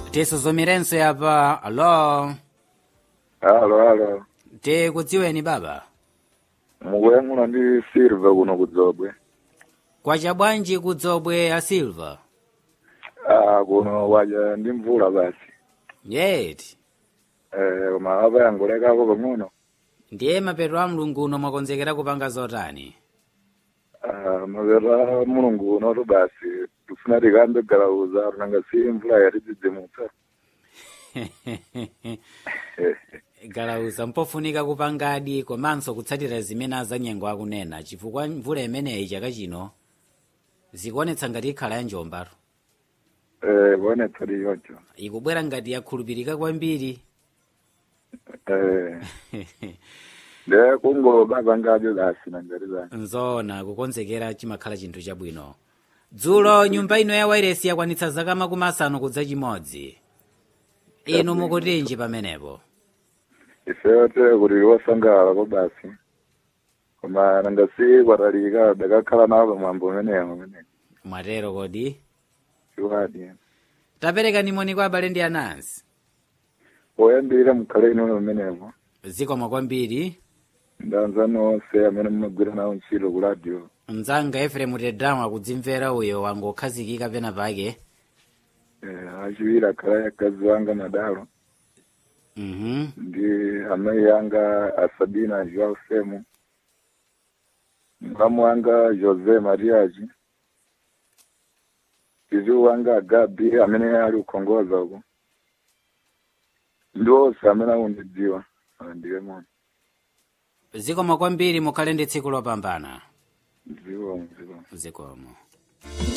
tisuzumirenso yapa alo halo halo tikudziweni baba mukuyankhula ndi silva kuno kudzobwe kwacha bwanji kudzobwe a silva ah kuno waja ndi mvula basi yeti eh koma apa yangolekako pang'ono ndiye mapeto a mlungu uno mwakonzekera kupanga zotani ah mapeto a mulungu unotu basi tifuna tikambe galauza tunanga si mvula yatidzidzimutsa galauza mpofunika kupangadi komanso kutsatira zimene azanyengo akunena chifukwa mvula imeneyi chaka chino zikuonetsa ngati ikhala ya njombaro eh kuonetsa liyoncho ikubwera ngati yakhulupirika kwambiri eh nde kungolobapangadi basi nangati basi nzona kukonzekera chimakhala chinthu chabwino dzulo nyumba ino ya wairesi yakwanitsa zaka makumi asanu kudza chimodzi inu mukutinji pamenepo ifeyote kuti wosangalala ko basi koma nanga si kwatalika dakakhala nawo pamwambo umenewo umene mwatero kodi chiwadi tapereka nimoni kwa abale ndi anansi poyambirira mukhale inu umenewo zikomo kwambiri ndanzani onse amene mumagwira nawo ntchito ku radio mdzanga efremu tedramu akudzimvera uyo wangokhazikika pena pake eh, achiwiri akhala akazi wanga madalo mhm ndi amayi yanga asabina joao semu mkamu wanga jose mariaji iziwu wanga agabi amene ali kukhongoza uko ndi onse amene akundidziwa ndiye mono zikomo kwambiri mukhale ndi tsiku lopambana zikomo zikomo zikomo